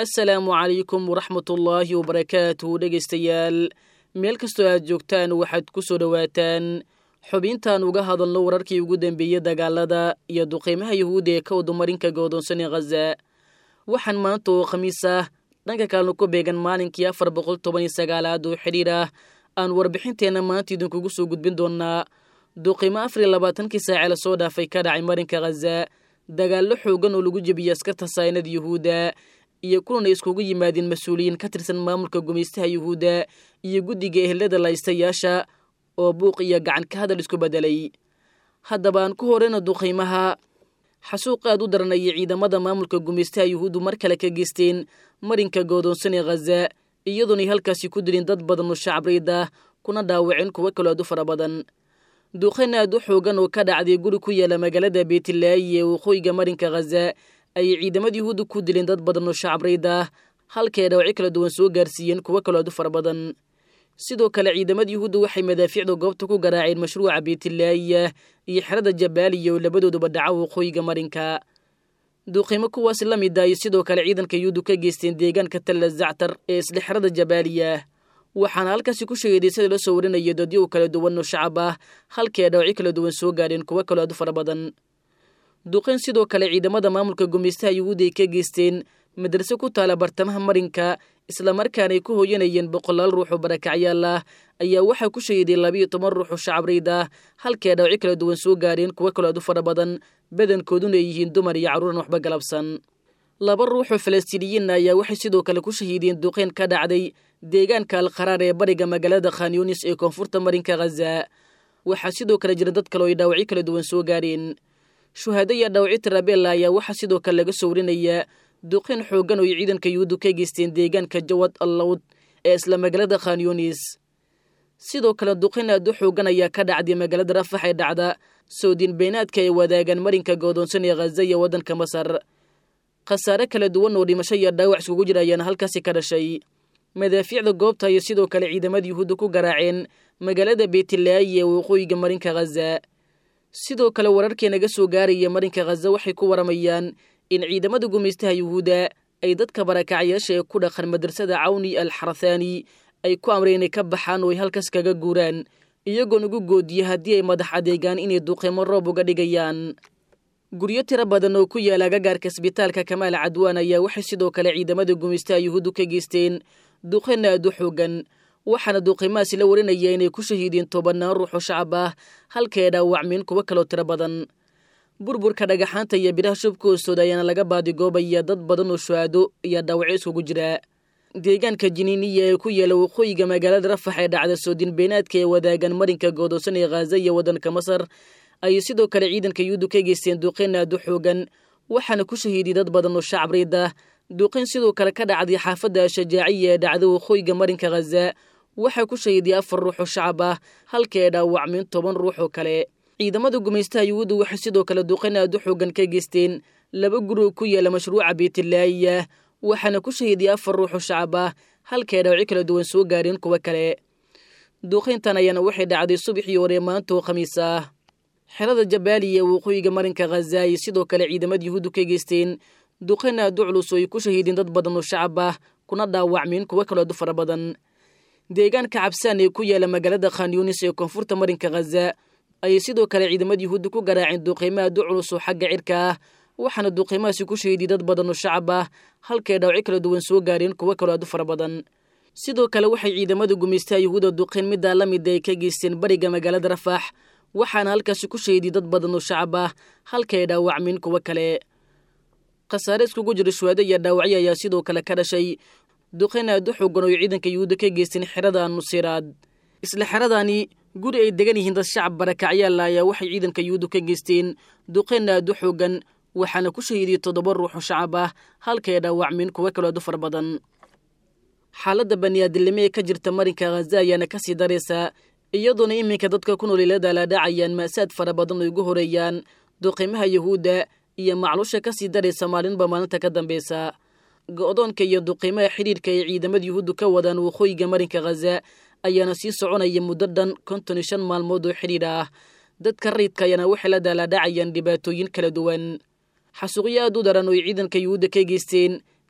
assalaamu calaykum waraxmatullaahi wabarakaatuhu dhegaystayaal meel kastoo aad joogtaan waxaad ku soo dhowaataan xubintaan uga hadalno wararkii ugu dambeeyey dagaalada iyo duqeymaha yuhuudda ee ka wadumarinka goodoonsan ee khaza waxaan maanta oo khamiis ah dhanka kalena ku beegan maalinkii afar boqol toban iyo sagaalaad oo xidhiir ah aan warbixinteenna maanta idinkugu soo gudbin doonaa duqeymo afar iyo labaatankii saace la soo dhaafay ka dhacay marinka khaza dagaallo xoogan oo lagu jebiyey askarta saynada yuhuudda iyo kulan ay iskugu yimaadeen mas-uuliyiin ka tirsan maamulka gumaystaha yuhuudda iyo guddiga ehelada laystayaasha oo buuq iyo gacan ka hadal isku beddelay haddaba aan ku horeyna duqaymaha xasuuq aad u daran ayay ciidamada maamulka gumaystaha yuhuuddu mar kale ka geysteen marinka goodoonsan ee khaza iyadoonay halkaasi ku dilin dad badan oo shacabreyd ah kuna dhaawaceen kuwo kaloo aad u fara badan duqayn aad u xoogan oo ka dhacday guri ku yaala magaalada beetilaayi ee waqooyiga marinka khaza ayay ciidamada yuhuudda ku dileen dad badan oo shacabreyd ah halkae dhawacyo kala duwan soo gaarsiiyeen kuwo kaloo aad u fara badan sidoo kale ciidamada yuhuudda waxay madaafiicda goobta ku garaaceen mashruuca beetilaayiya iyo xerada jabaaliya oo labadooduba dhaca waqooyiga marinka duuqiimo kuwaasi la mid ay sidoo kale ciidanka yuhuuddu ka geysteen deegaanka talla zactar ee isle xerada jabaaliya waxaana halkaasi ku sheegay sida loo soo warinaya dadyo kala duwan oo shacab ah halkii ay dhawacyo kala duwan soo gaadheen kuwo kaloo aad u fara badan duqayn sidoo kale ciidamada maamulka gumaystaha yuhuudda ay ka geysteen madrase ku taala bartamaha marinka islamarkaana ay ku hooyanayeen boqolaal ruux oo barakacyaal ah ayaa waxaa ku shahiday labiiyo toban ruux oo shacabreyd ah halkii ay dhawacyo kala duwan soo gaadheen kuwo kaloo aad u fara badan badankooduna ay yihiin dumar iyo carruuran waxba galabsan laba ruux oo falastiiniyiinna ayaa waxay sidoo kale ku shahiideen duqayn ka dhacday deegaanka alqaraar ee bariga magaalada khanyunis ee koonfurta marinka khaza waxaa sidoo kale jira dad kale oo ay dhaawacyo kala duwan soo gaadheen shuhaado iyo dhaawacyo tarabeella ayaa waxaa sidoo kale laga soo warinayaa duqayn xooggan oo ay ciidanka yuhuuddu ka geysteen deegaanka jawad allawd ee isla magaalada khanyunis sidoo kale duqayn aad u xooggan ayaa ka dhacday magaalada rafax ee dhacda soodiin beenaadka ay wadaagaan marinka goodoonsan ee khaza iyo waddanka masar khasaare kala duwan oo dhimasho iyo dhaawac iskugu jira ayaana halkaasi ka dhashay madaafiicda goobta ayay sidoo kale ciidamada yuhuudda ku garaaceen magaalada beetilaayi ee waqooyiga marinka khaza sidoo kale wararkii naga soo gaaraya marinka khaza waxay ku waramayaan in ciidamada gumaystaha yuhuudda ay dadka barakacyaasha ee ku dhaqan madrasada cawni al xarathaani ay ku amreen inay ka baxaan oo ay halkaas kaga guuraan iyagoon ugu goodiya haddii ay madax adeegaan inay duqeymo roob uga dhigayaan guryo tiro badan oo ku yaala agagaarka isbitaalka kamaal cadwaan ayaa waxay sidoo kale ciidamada gumaystaha yuhuuddu ka geysteen duqayn aad u xoogan waxaana duqeymahaasi la warinaya inay ku shahiideen tobannaan ruux oo shacab ah halkae dhaawacmeen kuwo kaloo tiro badan burburka dhagaxaanta iyo biraha shubka hoostooda ayaana laga baadigoobaya dad badan oo shuhaado iyo dhaawacyo iskugu jira deegaanka jiniiniya ee ku yaala waqooyiga magaalada rafax ee dhacda soodin beenaadka ee wadaagan marinka goodoosan ee khaza iyo waddanka masar ayay sidoo kale ciidanka yuhuuddu ka geysteen duqayn aad u xoogan waxaana ku shahiiday dad badan oo shacabreyd ah duqayn sidoo kale ka dhacday xaafadda shajaaciya ee dhacda waqooyiga marinka khaza waxaa ku shahiiday afar ruux oo shacab ah halka ay dhaawacmeen toban ruux oo kale ciidamada gumaystaha yuhuuddu waxay sidoo kale duqayn aad u xoogan ka geysteen laba guri oo ku yaala mashruuca beetilaayiya waxaana ku shahiiday afar ruux oo shacab ah halka ay dhaawacyo kala duwan soo gaareen kuwo kale duqayntan ayaana waxay dhacday subaxii hore maanta oo khamiis ah xerada jabaaliya ee waqooyiga marinka khaza ayay sidoo kale ciidamada yuhuuddu ka geysteen duqayn aad u culus oo ay ku shahiideen dad badan oo shacab ah kuna dhaawacmeen kuwo kaloo aad u fara badan deegaanka cabsaan ee ku yaala magaalada khanyunis ee koonfurta marinka khaza ayay sidoo kale ciidamada yuhuudda ku garaaceen duqeymo aad u culus oo xagga cirka ah waxaana duqeymahaasi ku shahiiday dad badan oo shacab ah halkae dhaawacyo kala duwan soo gaareen kuwo kaloo aad u fara badan sidoo kale waxay ciidamada gumaystaha yuhuudda duqayn middaa la mida ay ka geysteen bariga magaalada rafax waxaana halkaasi ku shahiiday dad badan oo shacab ah halkae dhaawacmeen kuwo kale khasaare iskugu jira shuhaado iyo dhaawacyo ayaa sidoo kale ka dhashay duqayn aad u xoogan oo ay ciidanka yuhuudda ka geysteen xerada nusiraad isla xeradaani guri ay degan yihiin dad shacab barakacyaala ayaa waxay ciidanka yuhuuddu ka geysteen duqayn aad u xoogan waxaana ku shahiiday toddoba ruux oo shacab ah halkae dhaawacmeen kuwo kaloo aad u fara badan xaaladda baniaadilnimo ee ka jirta marinka khaza ayaana ka sii daraysaa iyadoona iminka dadka ku nool ilada la dhacayaan maasaad fara badan oo igu horeeyaan duqeymaha yuhuudda iyo macluusha ka sii daraysa maalinba maalinta ka dambeysa go-doonka iyo duqeymaha xidhiirka ay ciidamada yuhuuddu ka wadaan waqooyiga marinka khaza ayaana sii soconaya muddo dhan konton iyo shan maalmood oo xidhiir ah dadka rayidka ayaana waxay la daalaadhacayaan dhibaatooyin kala duwan xasuuqyo aad u daran oo ay ciidanka yuhuudda ka geysteen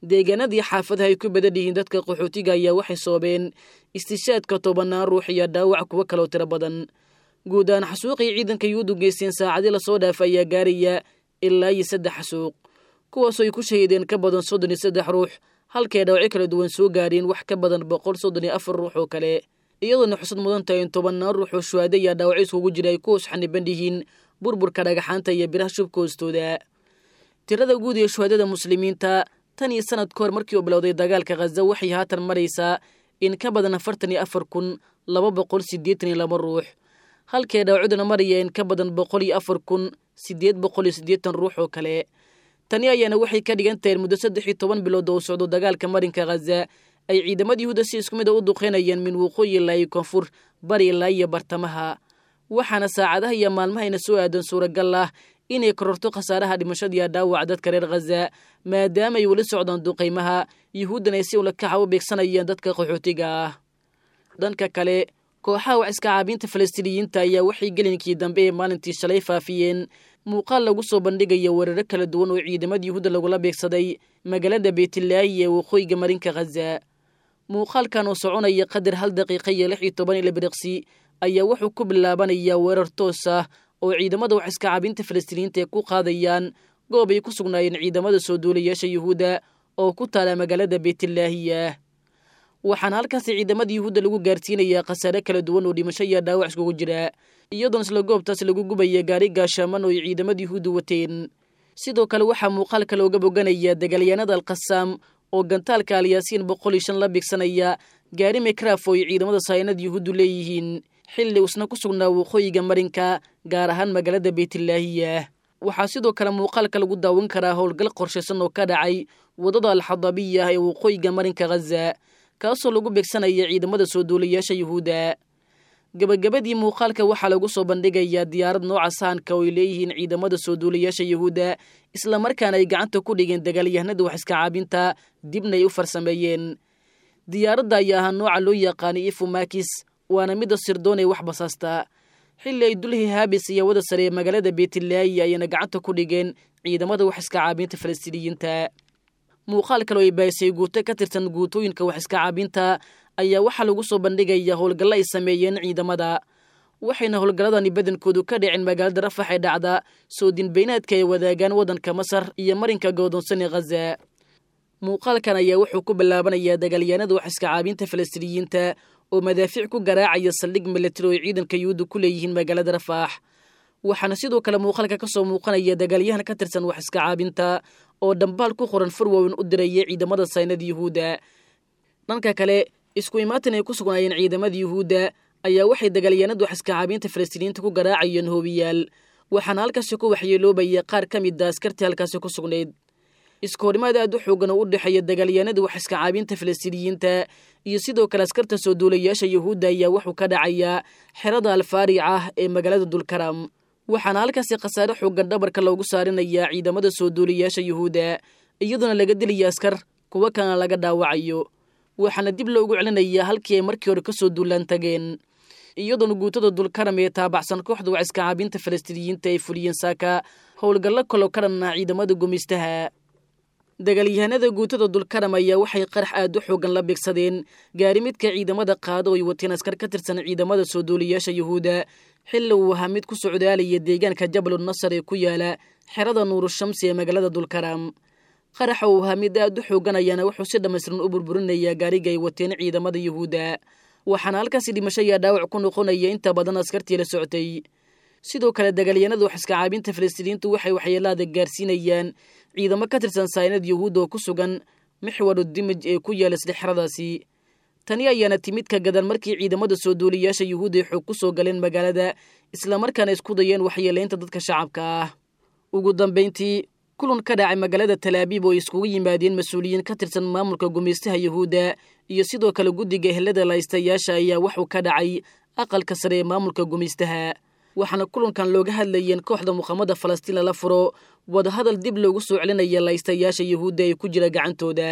deegaanadii xaafadaha ay ku badan yihiin dadka qaxootiga ayaa waxay soobeen istishaadka tobannaan ruux iyo dhaawac kuwo kaloo tiro badan guud ahaan xasuuqii ciidanka yuhuuddu geysteen saacadii lasoo dhaafa ayaa gaaraya ilaa iyo saddex xasuuq kuwaasoo ay ku shahiideen ka badan soddon iyo saddex ruux halkay dhaawacyo kala duwan soo gaareen wax ka badan boqol soddon iyo afar ruux oo kale iyadoona xusad mudan tahay in tobannaan ruux oo shuhaada iyo dhaawacyo iskugu jira ay ku hoos xaniban yihiin burburka dhagaxaanta iyo biraha shubka hoostooda tirada guud ee shuhaadada muslimiinta tan iyo sanad ka hor markii uu bilowday dagaalka khaza waxay haatan maraysaa in ka badan afartan iyo afar kun laba boqol siddeetan iyo laba ruux halkay dhaawacduna maraya in ka badan boqol iyo afar kun siddeed boqol iyo siddeetan ruux oo kale tani ayaana waxay ka dhigan tahay muddo saddex iyo toban bilood oo socdo dagaalka marinka khaza ay ciidamada yuhuuda si isku mid a u duqeynayeen min waqooyi ilaa iyo koonfur bari ilaa iyo bartamaha waxaana saacadaha iyo maalmahayna soo aadan suuragal ah inay kororto khasaaraha dhimashadiiyo dhaawac dadka reer khaza maadaama ay weli socdaan duqaymaha yuhuuddan ay si ulakaxa u beegsanayeen dadka qaxootiga ah dhanka kale kooxaha wax iska caabiinta falastiiniyiinta ayaa waxay gelinkii dambe ee maalintii shalay faafiyeen muuqaal lagu soo bandhigaya weeraro kala duwan oo ciidamada yuhuudda lagula beegsaday magaalada beytlaahi ee waqooyiga marinka khaza muuqaalkan oo soconaya qadar hal daqiiqa iyo lix iyo toban ila biriqsi ayaa wuxuu ku bilaabanayaa weerar toos ah oo ciidamada wax iska caabinta falastiiniyiinta ay ku qaadayaan goob ay ku sugnaayeen ciidamada soo duulayaasha yuhuudda oo ku taala magaalada beytlaahiya waxaana halkaasi ciidamada yuhuudda lagu gaarsiinayaa khasaare kala duwan oo dhimasho iyo dhaawac iskugu jira iyadoona isla goobtaas lagu gubaya gaari gaashaaman oo ay ciidamada yuhuudda wateen sidoo kale waxaa muuqaalka looga boganaya dagaalyahanada alkhasaam oo gantaalka alyaasiin boqol iyo shan la bigsanaya gaari mikraf oo ay ciidamada saynada yuhuuddu leeyihiin xilli usna ku sugnaa waqooyiga marinka gaar ahaan magaalada beytlaahiya waxaa sidoo kale muuqaalka lagu daawan karaa howlgal qorshaysan oo ka dhacay waddada alxadabiya ee waqooyiga marinka khaza kaasoo lagu beegsanaya ciidamada soo duulayaasha yuhuudda gebagabadii muuqaalka waxaa lagu soo bandhigayaa diyaarad nooca sahanka oo ay leeyihiin ciidamada soo duulayaasha yuhuudda islamarkaana ay gacanta ku dhigeen dagaalyahanada wax iska caabinta dibna ay u farsameeyeen diyaaradda ayaa ahaa nooca loo yaqaanay ifumakis waana midda sirdoon ee wax basaasta xilli ay dulhi haabis iyo wada sare ee magaalada beytlaahi ayayna gacanta ku dhigeen ciidamada wax iska caabinta falastiiniyiinta muuqaal kaloo ay bahisay guuto ka tirsan guutooyinka wax iska caabinta ayaa waxaa lagu soo bandhigaya howlgallo ay sameeyeen ciidamada waxayna howlgalladani badankoodu ka dhiceen magaalada rafax ee dhacda soo dinbaynaadka ay wadaagaan waddanka masar iyo marinka godoonsan ee khaza muuqaalkan ayaa wuxuu ku bilaabanayaa dagaalyahanada wax iska caabinta falastiiniyiinta oo madaafiic ku garaacaya saldhig milatari oo ay ciidanka yuhuudda ku leeyihiin magaalada rafaax waxaana sidoo kale muuqaalka ka soo muuqanaya dagaalyahan ka tirsan wax iska caabinta oo dhambaal ku qoran furwowin u diraya ciidamada saynada yuhuudda dhanka kale isku imaatin ay ku sugnaayeen ciidamada yuhuudda ayaa waxay dagaalyahanada wax iska caabinta falastiiniyiinta ku garaacayeen hoobiyaal waxaana halkaasi ku waxyeeloobaya qaar ka mid a askartii halkaasi ku sugnayd isku horimaad aad u xoogan oo u dhexeeya dagaalyahanada wax iska caabinta falastiiniyiinta iyo sidoo kale askarta soo duulayaasha yuhuudda ayaa wuxuu ka dhacayaa xerada alfaaric ah ee magaalada dulkaram waxaana halkaasi khasaare xoogan dhabarka loogu saarinayaa ciidamada soo duulayaasha yuhuudda iyadoona laga dilaya askar kuwo kalena laga dhaawacayo waxaana dib loogu celinayaa halkii ay markii hore ka soo duulaan tageen iyadoona guutada dulkaram ee taabacsan kooxda wax iska caabinta falastiiniyiinta ay fuliyeen saaka howlgallo kaloo ka dhan ah ciidamada gumaystaha dagaalyahanada guutada dulkaram ayaa waxay qarax aad u xoogan la bigsadeen gaari midka ciidamada qaado ay wateen askar ka tirsan ciidamada soo duulayaasha yuhuudda xilli uu ahaa mid ku socdaalaya deegaanka jabalun nasar ee ku yaala xerada nuurushamsi ee magaalada dulkaram qaraxa uu ahaa mid aad u xoogan ayaana wuxuu si dhammaystiran u burburinayaa gaariga ay wateen ciidamada yuhuudda waxaana halkaasi dhimasho iyo dhaawac ku noqonaya inta badan askartii la socotay sidoo kale dagaalyahanada wax iska caabinta falastiiniyiintu waxay waxyeelaada gaarsiinayaan ciidamo ka tirsan saynad yuhuudda oo ku sugan mixwaru dimij ee ku yaala isla xeradaasi tani ayaana timid ka gadan markii ciidamada soo duuliyaasha yuhuudda ay xoog ku soo galeen magaalada islamarkaana isku dayeen waxyeelaynta dadka shacabka ah ugu dambayntii kulan ka dhacay magaalada talaabiib oo ay iskugu yimaadeen mas-uuliyiin ka tirsan maamulka gumaystaha yuhuudda iyo sidoo kale guddiga ehelada laystayaasha ayaa waxuu ka dhacay aqalka sare ee maamulka gumaystaha waxaana kulankan looga hadlayeen kooxda muqaamada falastiin lala furo wadahadal dib loogu soo celinaya laystayaasha yuhuudda ee ku jira gacantooda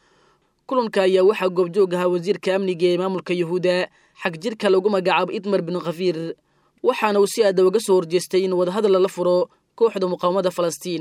kulanka ayaa waxaa goobjoog ahaa wasiirka amniga ee maamulka yuhuudda xag jirka lagu magacaabo idmar bin khafiir waxaana uu si aada uga soo horjeestay in wadahadal lala furo kooxda muqaamada falastiin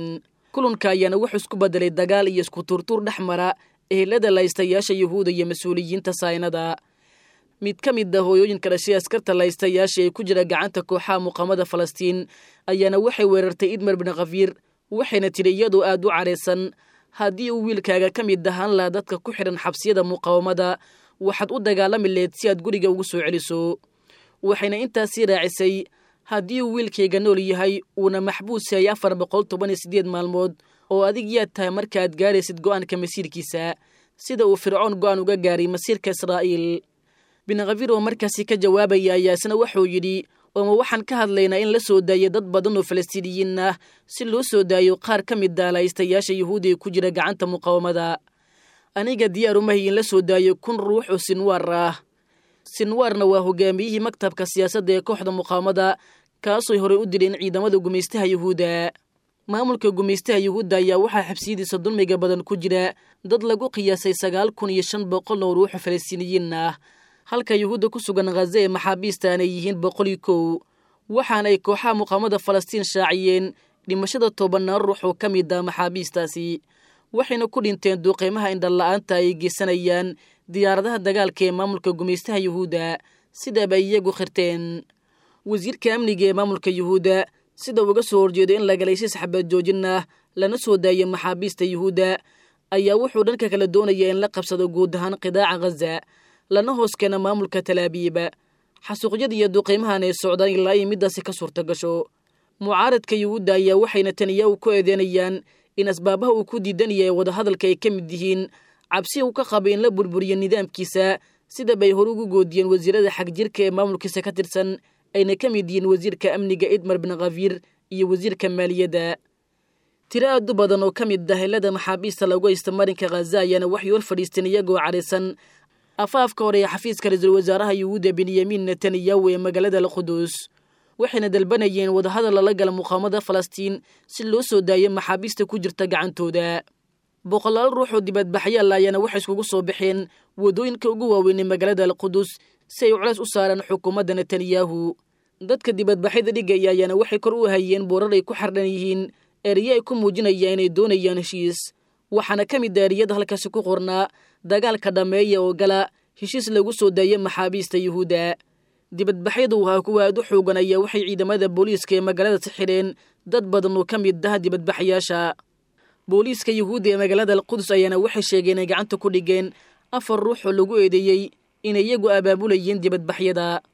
kulanka ayaana wuxuu isku bedelay dagaal iyo isku turtuur dhex mara ehelada laystayaasha yuhuuda iyo mas-uuliyiinta saynada mid ka mid ah hooyooyinka dhashay askarta laystayaasha ee ku jira gacanta kooxaha muqaamada falastiin ayaana waxay weerartay idmar bin khafiir waxayna tidhi iyadoo aad u cadhaysan haddii uu wiilkaaga ka mid ahaan laha dadka ku xidhan xabsiyada muqaawamada waxaad u dagaalami leed si aad guriga ugu soo celiso waxayna intaasii raacisay haddii uu wiilkayga nool yahay uuna maxbuus yahay afar boqol toban iyo siddeed maalmood oo adig yaad tahay markaaad gaaraysid go'aanka masiirkiisa sida uu fircoon go'aan uga gaaray masiirka israa'iil bin khafiir oo markaasi ka jawaabaya ayaa isna wuxuu yidhi ooma waxaan ka hadlaynaa in la soo daayay dad badan oo falastiiniyiin ah si loo soo daayo qaar ka mid ah laystayaasha yuhuudiga ku jira gacanta muqaawamada aniga diyaar umahay in la soo daayo kun ruux oo sinwaar ah sinwaarna waa hogaamiyihii maktabka siyaasadda ee kooxda muqaawamada kaasooy horey u dileen ciidamada gumaystaha yuhuudda maamulka gumaystaha yuhuudda ayaa waxaa xabsiyadiisa dulmiga badan ku jira dad lagu qiyaasay sagaal kun iyo shan boqol oo ruuxo falastiiniyiin ah halka yuhuudda ku sugan khaza ee maxaabiista aanay yihiin boqol iyo kow waxaana ay kooxaha muqaamada falastiin shaaciyeen dhimashada tobanaan ruux oo ka mid ah maxaabiistaasi waxayna ku dhinteen duuqeymaha indhanla'aanta ay geysanayaan diyaaradaha dagaalka ee maamulka gumaystaha yuhuudda sidaaba iyagu khirteen wasiirka amniga ee maamulka yuhuudda sida uga soo horjeedo in lagalayshis xabaad joojin ah lana soo daayo maxaabiista yuhuudda ayaa wuxuu dhanka kala doonayaa in la qabsado guud ahaan qidaaca khaza lana hoos keena maamulka talaabiiba xasuuqyada iyo duqeymahan ay socdaan ilaa ay middaasi ka suurta gasho mucaaradka yuhuudda ayaa waxayna taniya u ku eedeynayaan in asbaabaha uu ku diidan yahay wadahadalka ay ka mid yihiin cabsi uu ka qabay in la burburiyo nidaamkiisa sidabay hore ugu goodiyeen wasiirada xagjirka ee maamulkiisa ka tirsan ayna ka mid yihiin wasiirka amniga idmar bin khafiir iyo wasiirka maaliyadda tiro aad u badan oo ka mid ah helada maxaabiista lagu haysta marinka khaza ayaana waxay hor fadhiisteen iyagoo cadhaysan afaafka hore ee xafiiska ra-iisul wasaaraha yuhuudda benyamin netanyahu ee magaalada alquduus waxayna dalbanayeen wadahadal lala gala muqaamada falastiin si loo soo daayo maxaabiista ku jirta gacantooda boqolaal ruux oo dibadbaxyaal ayaana waxay iskugu soo baxeen waddooyinka ugu waaweyn ee magaalada alqudus si ay culays u saaraan xukuumadda netanyahu dadka dibadbaxyada dhigaya ayaana waxay kor u hayeen boorar ay ku xardhan yihiin eriye ay ku muujinayaan inay doonayaan heshiis waxaana ka mid a eriyada halkaasi ku qornaa dagaalka dhammeeya oo gala heshiis lagu soo daayo maxaabiista yuhuudda dibadbaxyadu wahaa kuwa aad u xoogan ayaa waxay ciidamada booliiska ee magaalada si xidheen dad badan oo ka mid ah dibadbaxyaasha booliiska yuhuudda ee magaalada alqudus ayaana waxay sheegeen ay gacanta ku dhigeen afar ruux oo lagu eedeeyey inay iyagu abaabulayeen dibadbaxyada